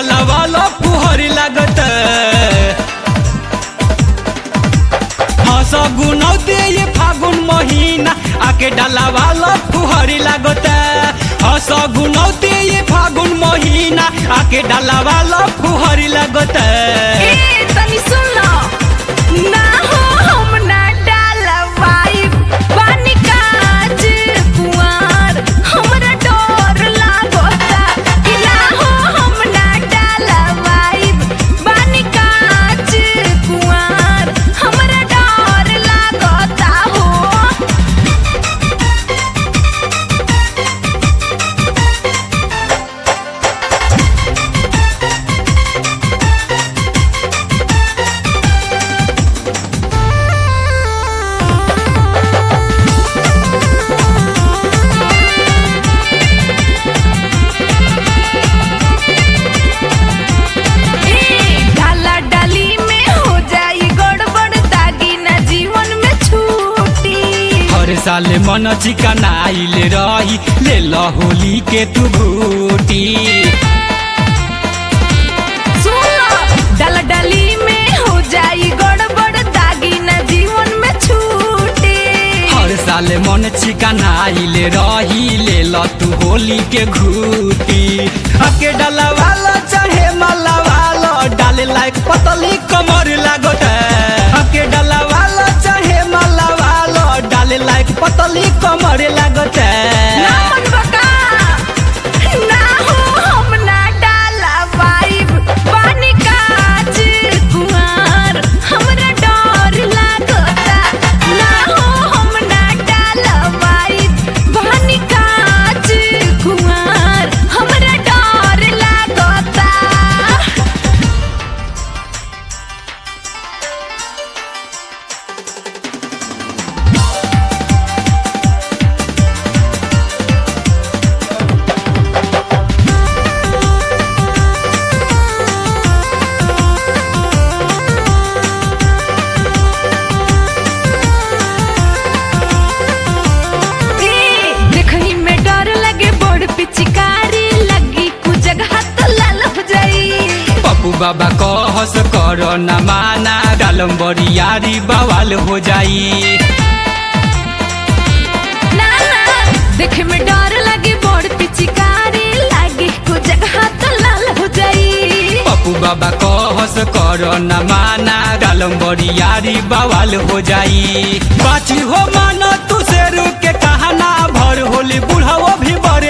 डाला वाला फुहरी लागत हंस गुनौते ये फागुन महीना आके डाला वाला फुहरी लागत हंस गुनौते ये फागुन महीना आके डाला वाला फुहरी लागत ए तनी सुन लो ना हो हम ना डालवाई पानी काज कुआर हमरा डर लागता कि ना हो हम ना डालवाई पानी काज कुआर हमरा डर लागता हो ए, डाला डाली में हो जाई गड़बड़ दागी ना जीवन में छूटी हर साल मन चिकन आइल रही ले लो होली के तू बूटी सुनो डाला डाली में हो जाई गड़बड़ दागी ना जीवन में छूटी हर साल मन चिकन आइल रही ले लो तू होली के घूटी अके डाला वाला चाहे माला वाला डाले लायक पतली कमर लागत अके डाला वाला चाहे माला वाला डाले लायक पतली कमर लागत ना मन बका ना हो हम ना डाला वाइब पानी काज कुमार हमरा डर लागता ना हो हम ना डाला वाइब पानी काज कुमार हमरा डर लागता ए, देखही में डर लगे बड़ पिचकारी लगी कु जगह तो लाल हो जाई पप्पू बाबा कहस कर न माना डालम बरियारी बवाल हो जाई ना ना देखे में डर लगे बड़ पिचकारी लगी कु जगह तो लाल हो जाई पप्पू बाबा कहस कर न माना डालम बरियारी बवाल हो जाई बाची हो माना तू शेरू के कहना भर होली बुढ़ाओ भी बड़